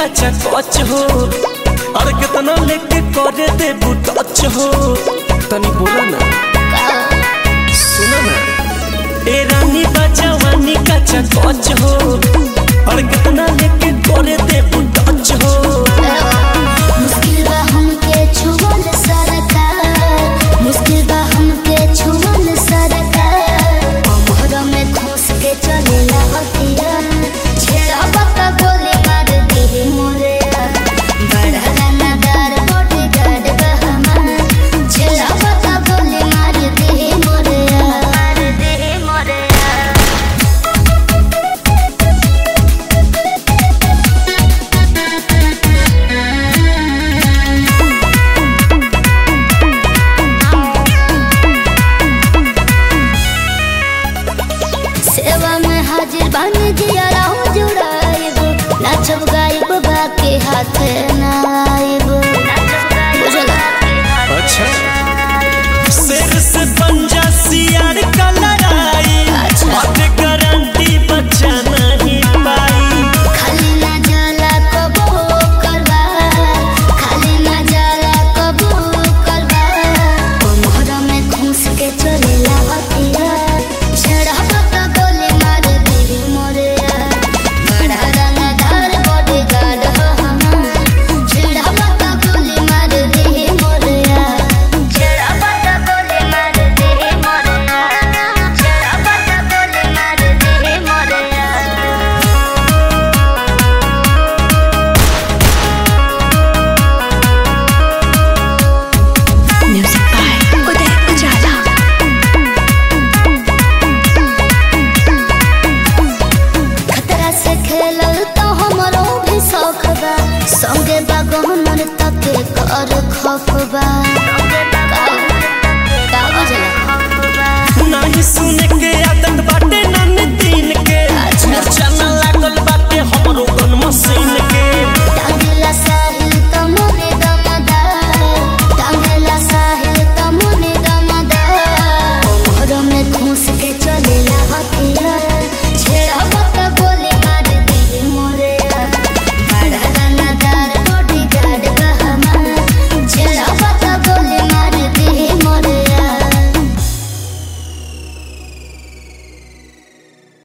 कच्चा कच हो और कितना लेके करे दे टच हो तनी बोला ना सुनो ना ए रानी बजवानी कच्चा कच हो और कितना लेके करे दे टच हो मुश्किल बा हमके छुअल सरकार मुश्किल बा हमके छुअल सरकार मोहर में घुस के चलेला हथिया छेड़ा बता गोली मार दे मोरे बड़ा रनादार बॉडी गार्ड बा हमार छेड़ा बता गोली मार दे मोरे मार दे मोरे सेवा में हाजिर बन जिया रहूं जुड़ाइब नाचब गाइब बाके हाथे